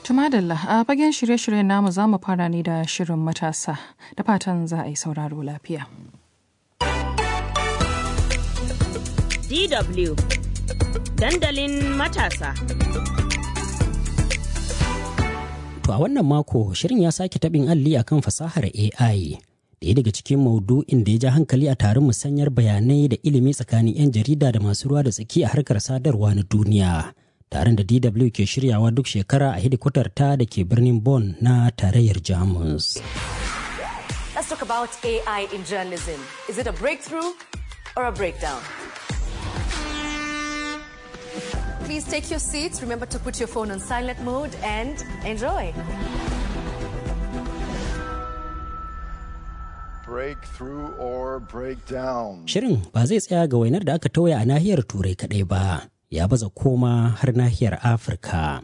Tumadalla a fagen shirye-shiryen namu za mu fara ne da shirin matasa da fatan za a yi sauraro lafiya. DW dandalin matasa. To a wannan mako shirin ya sake taɓin alli akan fasahar AI. Ɗaya daga cikin maudu'in da ya ja hankali a taron musanyar bayanai da ilimi tsakanin 'yan jarida da masu ruwa da tsaki a harkar sadarwa na duniya. Taron da DW ke shiryawa duk shekara a hidikwatar ta da ke birnin Bonn na tarayyar Jamus. Let's talk about AI in journalism. Is it a breakthrough or a breakdown? Please take your seats. Remember to put your phone on silent mode and enjoy. Breakthrough or breakdown. Shirin ba zai tsaya ga wainar da aka tauya a nahiyar Turai kaɗai ba, ya baza koma har nahiyar Afirka.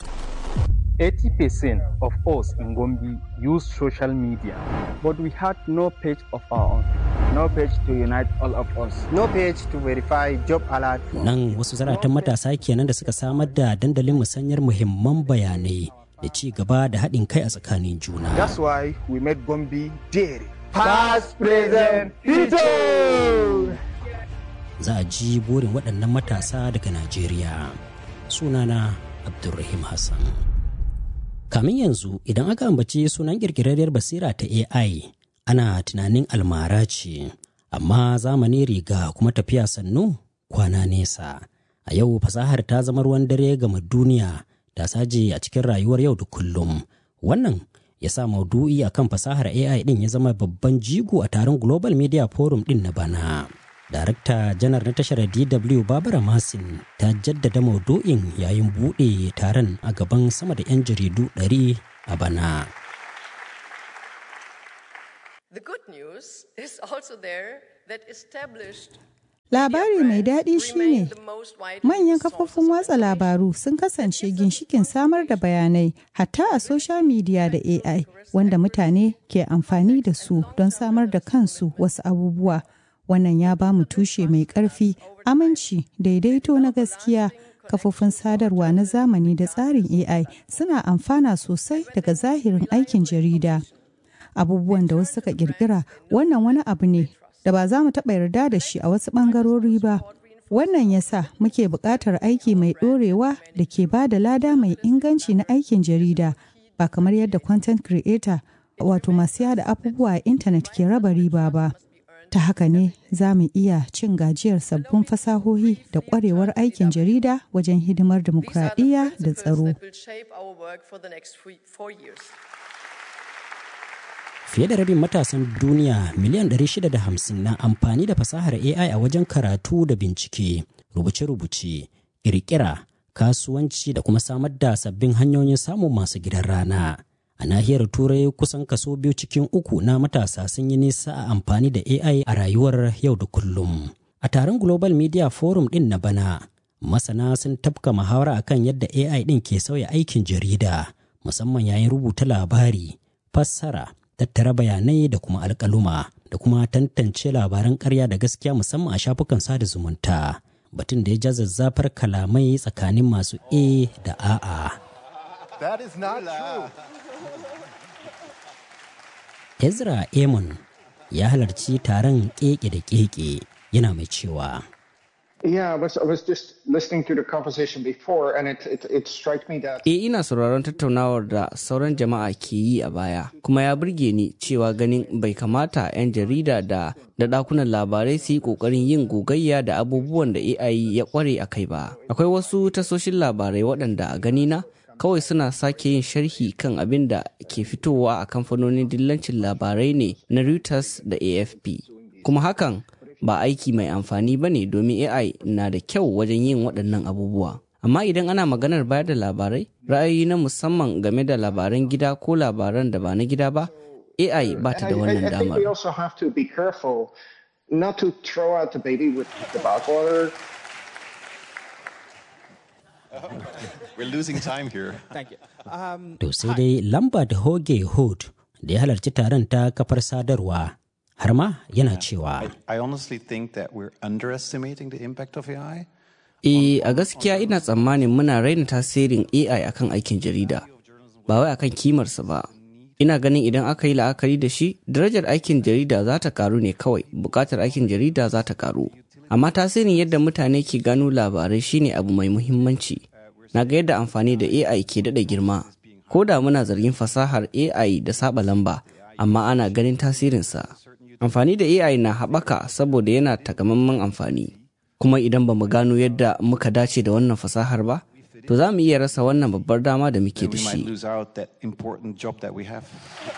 80% of us in Gombe use social media, but we had no page of our own. No page to unite all of us. No page to verify job alert. Nan wasu zaratan matasa kenan da suka samar da dandalin musanyar muhimman bayanai da ci gaba da haɗin kai a tsakanin juna. That's why we made Gombe dairy. Past, present, future. Za a ji burin waɗannan matasa daga Najeriya. Sunana Abdulrahim Hassan. Kamin yanzu idan aka ambaci sunan ƙirƙirarriyar basira ta AI ana tunanin almara ce, amma zamani riga kuma tafiya sannu kwana nesa. A yau fasahar ta zama ruwan dare gama duniya ta saje a cikin rayuwar yau da kullum. Wannan ya sa maudu'i a kan fasahar AI ɗin ya zama babban jigo a taron Global Media Forum ɗin na bana. Darakta janar na tashar DW Babara Masin ta jaddada maudu'in yayin buɗe taron a gaban sama da 'yan jaridu 100 a bana. The good news is also there that established Labari mai daɗi shine manyan kafofin watsa labaru sun kasance ginshikin samar da bayanai hatta a social media da AI wanda mutane ke amfani da su don samar da kansu wasu abubuwa. Wannan ya ba mu tushe mai ƙarfi, aminci, daidaito na gaskiya. Kafofin sadarwa na zamani da tsarin AI suna amfana sosai daga zahirin aikin jarida. Abubuwan da wasu suka ƙirƙira wannan wani abu ne da ba za mu taɓa yarda da shi a wasu ɓangarori ba. Wannan ya sa muke buƙatar aiki mai ɗorewa da ke ba da lada mai inganci na aikin jarida ba kamar yadda content creator wato masu yada abubuwa a intanet ke raba riba ba. Ta haka ne za mu iya cin gajiyar sabbin fasahohi da ƙwarewar aikin jarida wajen hidimar dimokuraɗiyya da tsaro. Fiye da rabin matasan duniya miliyan 650 na amfani da fasahar AI a wajen karatu da bincike, rubuce-rubuce, ƙirƙira, kasuwanci da kuma samar da sabbin hanyoyin samun masu gidan rana. A nahiyar Turai kusan kaso biyu cikin uku na matasa sun yi nisa a amfani da AI a rayuwar yau da kullum. A taron Global Media Forum ɗin na bana, masana sun tafka muhawara akan yadda AI ɗin ke sauya aikin jarida, musamman yayin rubuta labari, fassara, tattara bayanai da kuma alkaluma da kuma tantance labaran karya da gaskiya musamman a shafukan sada zumunta batun da ya ja zazzafar kalamai tsakanin masu a da a'a That is not true. ezra amon ya halarci taron keke da keke yana mai cewa Yeah, I was, I was just listening to the conversation before, and it, it, it struck me that. E ina sauraron tattaunawar da sauran jama'a ke yi a baya, kuma ya burge ni cewa ganin bai kamata 'yan jarida da da ɗakunan labarai su yi ƙoƙarin yin gogayya da abubuwan da AI ya ƙware a kai ba. Akwai wasu tasoshin labarai waɗanda a ganina kawai suna sake yin sharhi kan abin da ke fitowa a kamfanonin dillancin labarai ne na Reuters da AFP. Kuma hakan ba aiki mai amfani ba ne domin AI na da kyau wajen yin waɗannan abubuwa. Amma idan ana maganar bayar da labarai, ra'ayi na musamman game da labaran gida ko labaran da ba na gida ba, AI ba ta da wannan I, I think damar. we also have to be careful not to throw out the baby with the bathwater. We're losing time here. Thank you. Um, to sai dai lambert hoge hood da ya halarci taron ta kafar sadarwa har ma yana cewa I honestly think that we're underestimating the impact of AI. E a gaskiya ina tsammanin muna raina tasirin AI akan aikin jarida. ba wai akan kimarsa ba ina ganin idan aka yi la'akari da shi darajar aikin jarida za ta karu ne kawai bukatar aikin jarida za ta karu amma tasirin yadda mutane ke gano labarai shine abu mai muhimmanci na ga yadda amfani da ai ke daɗa girma ko da muna zargin fasahar ai da saba lamba amma ana ganin tasirinsa amfani da ai na haɓaka saboda yana takamaiman amfani kuma idan ba mu gano yadda muka dace da wannan fasahar ba to za mu iya rasa wannan babbar dama da muke da we might shi lose out that important job that we have.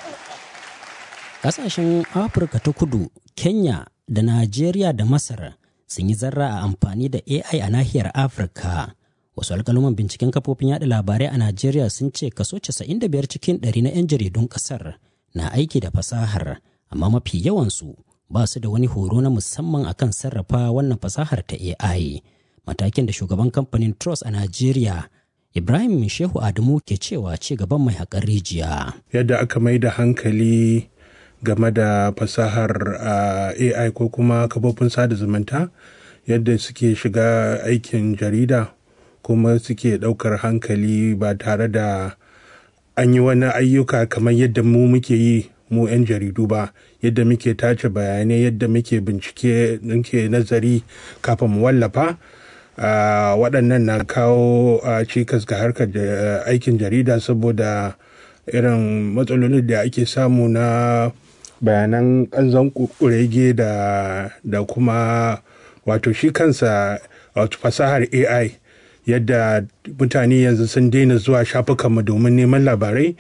Ƙasashen Afirka ta kudu, Kenya da Najeriya da Masar sun yi zarra a amfani da AI a nahiyar Afirka. Wasu alƙaluman binciken kafofin yada labarai a Najeriya sun ce kaso 95 cikin ɗari na 'yan jaridun ƙasar na aiki da fasahar, amma mafi yawansu ba su da wani horo na musamman akan sarrafa wannan fasahar ta AI. Matakin da shugaban kamfanin Trust a Najeriya Ibrahim Shehu Adamu ke cewa ci gaban mai haƙar rijiya. yadda aka mai da hankali game da fasahar uh, AI ko kuma kafofin sada zumunta yadda suke shiga aikin jarida kuma suke ɗaukar hankali ba tare da an yi wani ayyuka kamar yadda mu muke yi mu 'yan jaridu ba yadda muke tace bayanai yadda muke bincike muke nazari kafin mu wallafa Uh, waɗannan na kawo uh, cikas ga harkar uh, aikin jarida saboda irin matsalolin da ake samu na bayanan ƙanzon kurege da, da kuma wato shi kansa wato fasahar ai yadda mutane yanzu sun daina zuwa shafukanmu domin neman labarai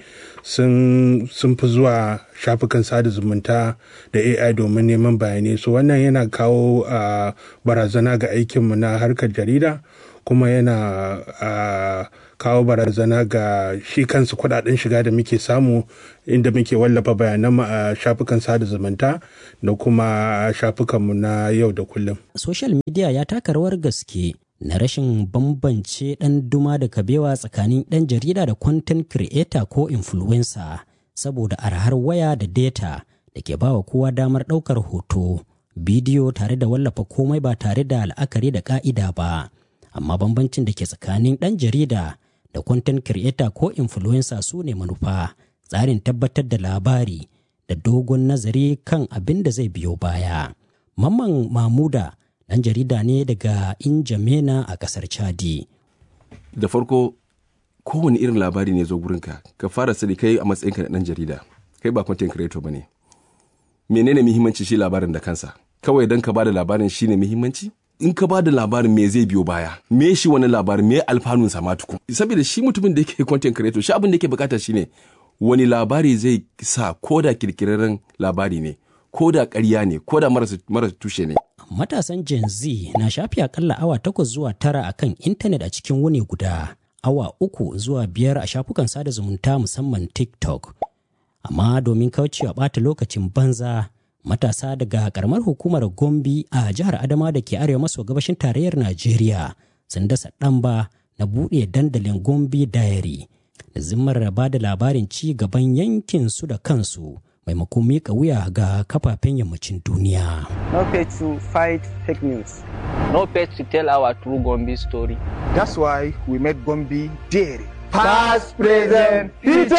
sun fi zuwa shafukan sada zumunta da ai domin neman bayanai so wannan yana kawo uh, barazana ga aikinmu na harkar jarida kuma yana uh, kawo barazana ga shi kansu kudaden shiga da muke samu inda muke wallafa bayanan a shafukan sada zumunta da kuma shafukanmu na yau da kullum. Social media ya taka rawar gaske na rashin bambance ɗan duma da kabewa tsakanin ɗan jarida da content creator ko influencer saboda arhar waya da data da ke bawa kowa damar ɗaukar hoto bidiyo tare da wallafa komai ba tare da la'akari da ƙa'ida ba amma bambancin da ke tsakanin ɗan jarida da content creator ko influencer su ne manufa tsarin tabbatar da labari da dogon nazari kan abin da zai biyo baya mamman mamuda ɗan jarida ne daga Injamena a ƙasar Chadi. Da farko kowane irin labari ne zo gurinka ka fara sani kai a matsayinka na ɗan jarida kai ba content creator ba ne. Menene muhimmanci shi labarin da kansa? Kawai don ka bada labarin shi ne muhimmanci? In ka bada labarin me zai biyo baya? Me shi wani labarin me alfanun sa tukun? Saboda shi mutumin da yake content creator shi abin da yake bukata shine wani labari zai sa koda kirkirarren labari ne ko da ƙarya ne ko da marasa tushe ne. Matasan Gen Z na shafi akalla awa takwas zuwa tara a kan intanet a cikin wuni guda, awa uku zuwa biyar a shafukan sada zumunta musamman TikTok. Amma domin kaucewa ɓata lokacin banza, matasa daga karamar hukumar Gombe a jihar Adama da ke arewa maso gabashin tarayyar Najeriya sun dasa ɗamba na buɗe dandalin Gombe Diary da zimmar ba da labarin ci gaban yankin su da kansu. maimakon miƙa wuya ga kafafen yammacin duniya. No page to fight fake news. No page to tell our true Gombe story. That's why we made Gombe Dairy. Past, present,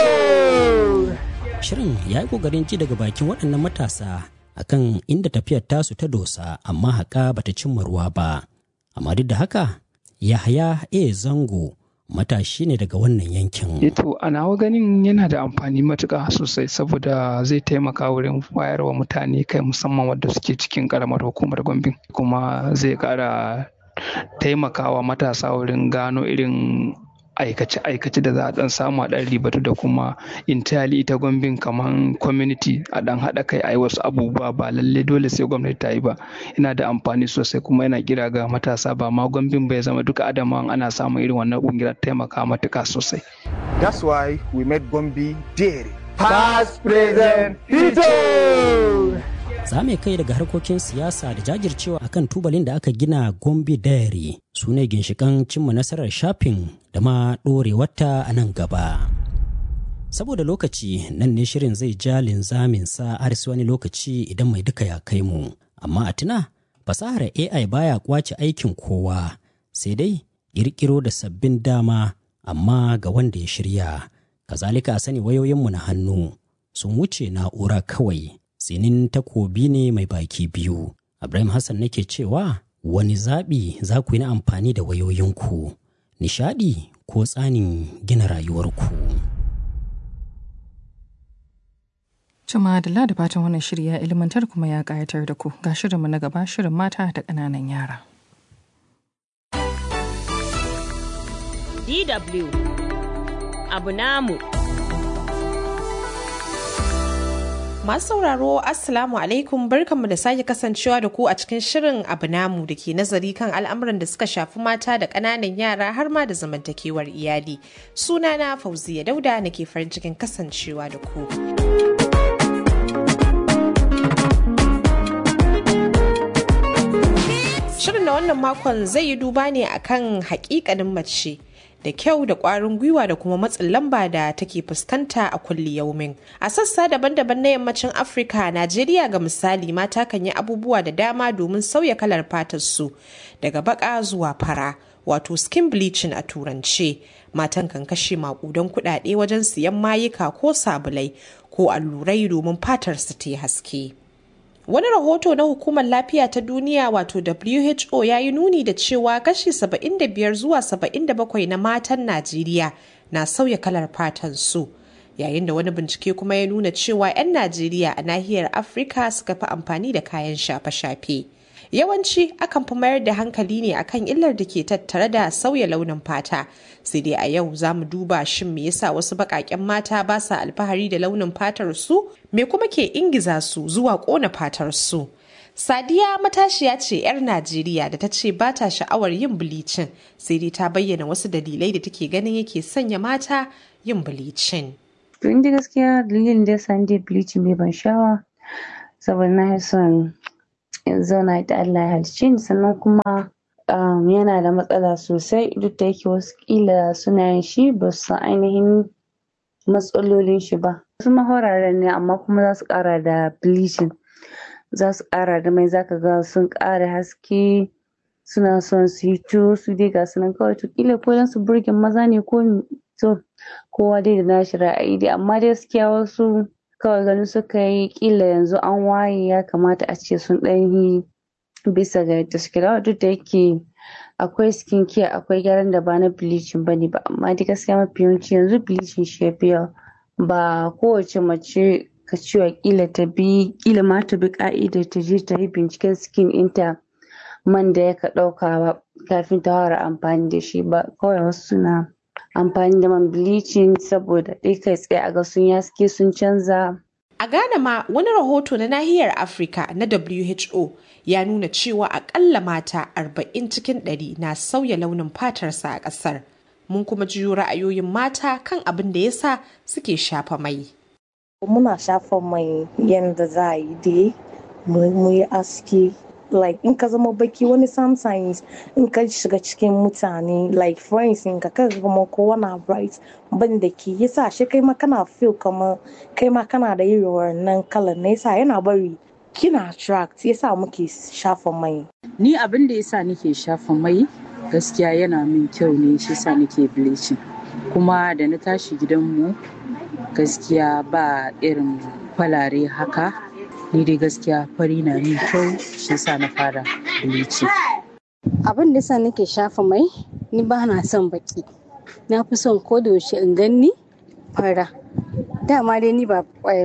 future! Shirin ya yi ƙoƙarin ji daga bakin waɗannan matasa akan inda tafiyar tasu ta dosa amma haƙa bata cimma ruwa ba. Amma duk da haka, Yahaya A. Zango matashi ne daga wannan yankin. Eto a nawa ganin yana da amfani matuƙa sosai saboda zai taimaka wurin wayarwa mutane kai musamman wadda suke cikin ƙaramar hukumar Gombe kuma zai ƙara taimakawa matasa wurin gano irin aikace-aikace da za a dan samu a dan ribatu da kuma intali ita gwambin kamar community a dan haɗa kai a yi wasu abubuwa ba lalle dole sai gwamnati ta yi ba yana da amfani sosai kuma yana kira ga matasa ba ma gwambin bai zama duka adamawan ana samun irin wannan kungiyar taimaka matuka sosai That's why we made Gombe Dairy. Past, present, future! za mu kai daga harkokin siyasa da jajircewa akan tubalin da aka gina gombe diary su ne ginshikan cimma nasarar shafin da ma ɗorewarta a nan gaba saboda lokaci nan ne shirin zai ja linzamin sa har wani lokaci idan mai duka ya kai mu amma a tuna fasahar ai baya kwace aikin kowa sai dai ƙirƙiro da sabbin dama amma ga wanda ya shirya Kazalika a sani wayoyinmu na hannu sun wuce na'ura kawai tsinin takobi ne mai baki biyu. Ibrahim Hassan nake cewa wani zaɓi za ku yi na amfani da wayoyinku, nishaɗi ko tsanin gina rayuwarku. Cima da da fatan wannan shiri ya ilmantar kuma ya ƙayatar da ku ga shirinmu na gaba shirin mata da ƙananan yara. DW abu namu. Masu sauraro Assalamu alaikum barkanmu da sake kasancewa da ku a cikin shirin abu namu da ke nazari kan al'amuran da suka shafi mata da ƙananan yara har ma da zamantakewar iyali. Sunana Fauziya Dauda nake farin cikin kasancewa da ku. Shirin na wannan makon zai yi duba ne akan hakikanin mace. da kyau da ƙwarin gwiwa da kuma matsin lamba da take fuskanta a kulli yaumin. A sassa daban-daban na yammacin Afirka, Najeriya ga misali mata kan yi abubuwa da dama domin sauya kalar fatar su daga baka zuwa fara, wato skin bleaching a turance. Matan kan kashe makudan kuɗaɗe wajen siyan mayuka ko sabulai ko allurai domin fatar su ta haske. Wani rahoto na Hukumar Lafiya ta Duniya wato WHO ya yi nuni da cewa kashi 75 zuwa 77 na matan Najeriya na sauya kalar fatan su. Yayin da wani bincike kuma ya nuna cewa 'yan Najeriya a nahiyar Afirka suka fi amfani da kayan shafe-shafe. Yawanci akan fi mayar da hankali ne akan illar da ke tattare da sauya launin fata. Sai dai a yau za mu duba shin me yasa wasu baƙaƙen mata ba sa alfahari da launin fatar su? Me kuma ke ingiza su zuwa ƙona fatar su? Sadiya matashiya ce 'yar Najeriya da ta ce ba ta sha'awar yin bilicin sai dai ta bayyana wasu dalilai da take ganin yake sanya mata yin bilicin. To inda gaskiya dalilin da ya sa ni bilicin bai ban sha'awa saboda na son in zauna da Allah ya halicce ni sannan kuma um, yana da matsala sosai duk da yake wasu kila suna yin shi ba su san ainihin matsalolin shi ba wasu mahoraren ne amma kuma za su kara da bleaching za su kara da mai zaka ga sun kara haske suna son su yi to su dai ga sunan kawai to kila ko dan su burge maza ne ko to kowa dai da nashi ra'ayi dai amma dai gaskiya wasu kawai ganin suka yi kila yanzu an waye ya kamata a ce sun ɗan yi bisa ga yadda suke da duk da yake akwai skin care akwai gyaran da ba na bleaching bane ba amma dai gaskiya mafi yawanci yanzu bleaching shi ya fi yawa ba kowace mace ka cewa kila ta bi kila ma ta bi ka'idar ta je ta yi binciken skin ɗinta man da ya ka ɗauka ba kafin ta fara amfani da shi ba kawai wasu suna amfani da man bleaching saboda ɗai kai tsaye a ga sun yaske sun canza A Ghana ma wani rahoto na nahiyar Afirka na WHO ya nuna cewa akalla mata 40 cikin 100 na sauya launin fatarsa a ƙasar. Mun kuma jiyo ra'ayoyin mata kan abin da yasa suke shafa mai. Muna shafa mai yadda za a yi dai mu yi aski like in ka zama baki wani sometimes in ka shiga cikin mutane like friends in ka kaga kuma kowa na bright ban da ke yasa shi kai ma kana feel kamar kai ma kana da irin wannan kalan na yasa yana bari kina attract yasa muke shafa mai ni abin da yasa nake shafa mai gaskiya yana min kyau ne shi yasa nake bleaching kuma da na tashi gidanmu gaskiya ba irin falare haka ni dai gaskiya fari na min kyau shi yasa na fara bleaching abin da yasa nake shafa mai ni ba na son baki na fi son ko da yaushe in ganni fara dama dai ni ba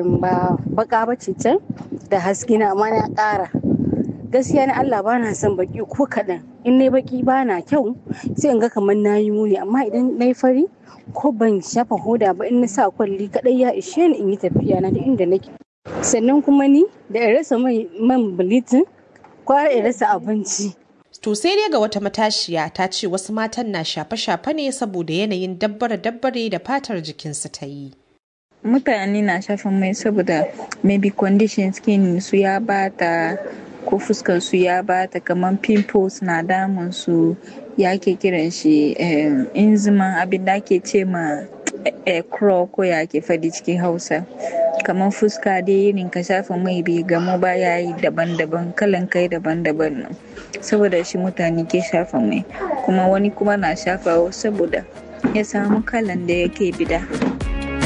ba baka ba ce can da haske na amma na ƙara gaskiya na Allah ba na son baki ko kaɗan in na baki ba na kyau sai in ga kamar na yi muni amma idan na yi fari ko ban shafa hoda ba in na sa kwalli kaɗai ya ishe ni in yi tafiya na da inda nake sannan kuma ni da in rasa man bilitin kwara in rasa abinci To sai dai ga wata matashiya ta ce wasu matan na shafe-shafe ne saboda yanayin dabbare-dabbare da fatar jikinsu ta yi. Mutane na shafa mai saboda maybe condition skin su ya bata ko fuskar su ya bata kamar pimples na damun su ya ke kiran shi inziman abin da ake ce ma crow ko ya ke fadi cikin hausa kamar fuska dai irin ka shafa mai bai gamu ba ya yi daban-daban kalan kai daban-daban nan saboda shi mutane ke shafa mai kuma wani kuma na shafa saboda ya samu kalan da yake bida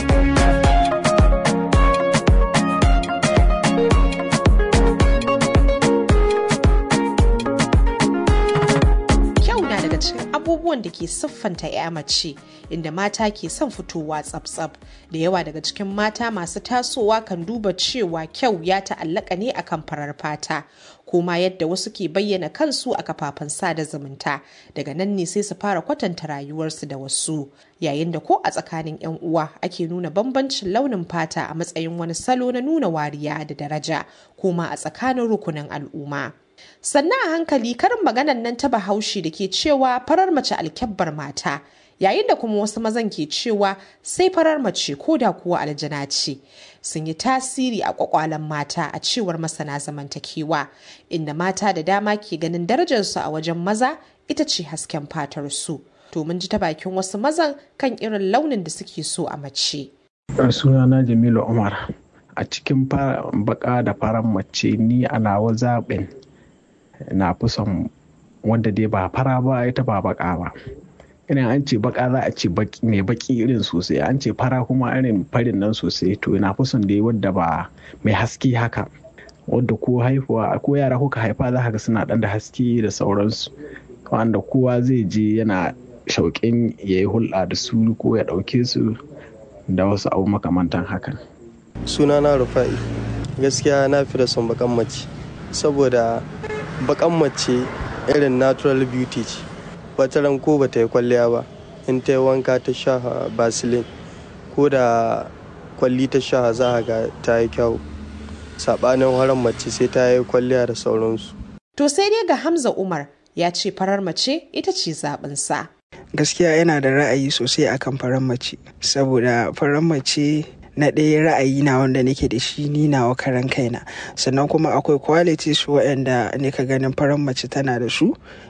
abubuwan da ke siffanta 'ya mace inda mata ke son fitowa tsab-tsab da yawa daga cikin mata masu tasowa kan duba cewa kyau ya ta'allaka ne akan farar fata ko ma yadda wasu ke bayyana kansu a kafafen sada zumunta daga nan ne sai su fara kwatanta rayuwarsu da wasu yayin da ko a tsakanin 'yan uwa ake nuna bambancin launin fata a matsayin wani salo na nuna wariya da daraja ko ma a tsakanin rukunin al'umma sannan a hankali karin maganan nan ta bahaushe da ke cewa farar mace alkyabbar mata yayin da kuma wasu mazan ke cewa sai farar mace ko da kuwa aljana ce sun yi tasiri a kwakwalen mata a cewar masana zamantakewa inda mata da dama ke ganin darajarsu a wajen maza ita ce hasken fatar su to mun ji ta bakin wasu mazan kan irin launin da suke so a mace sunana jamilu umar a cikin baka da farar mace ni a nawa zaɓin na fi son wanda dai ba fara ba ita ba baka ba irin an ce baka za a ce mai baki irin sosai an ce fara kuma irin farin nan sosai to na fi son dai wadda ba mai haske haka wadda ko haihuwa ko yara kuka haifa za ka suna dan da haske da sauransu wanda kowa zai je yana shauƙin ya yi hulɗa da su ko ya ɗauke su da wasu abu makamantan hakan sunana rufa'i gaskiya na fi da son bakan mace saboda bakan mace irin natural beauty ce wata ran ko bata yi kwalliya ba in ta yi wanka ta sha basilin ko da kwalli ta sha za ga ta yi kyau saɓanin haran mace sai ta yi kwalliya da sauransu to sai dai ga hamza umar ya ce farar mace ita ce zaɓinsa gaskiya yana da ra'ayi sosai akan farar mace saboda farar mace na ɗaya ra'ayi na wanda nake da shi ni nawa karan kaina sannan kuma akwai qualities waɗanda ne ka ganin farar mace tana da su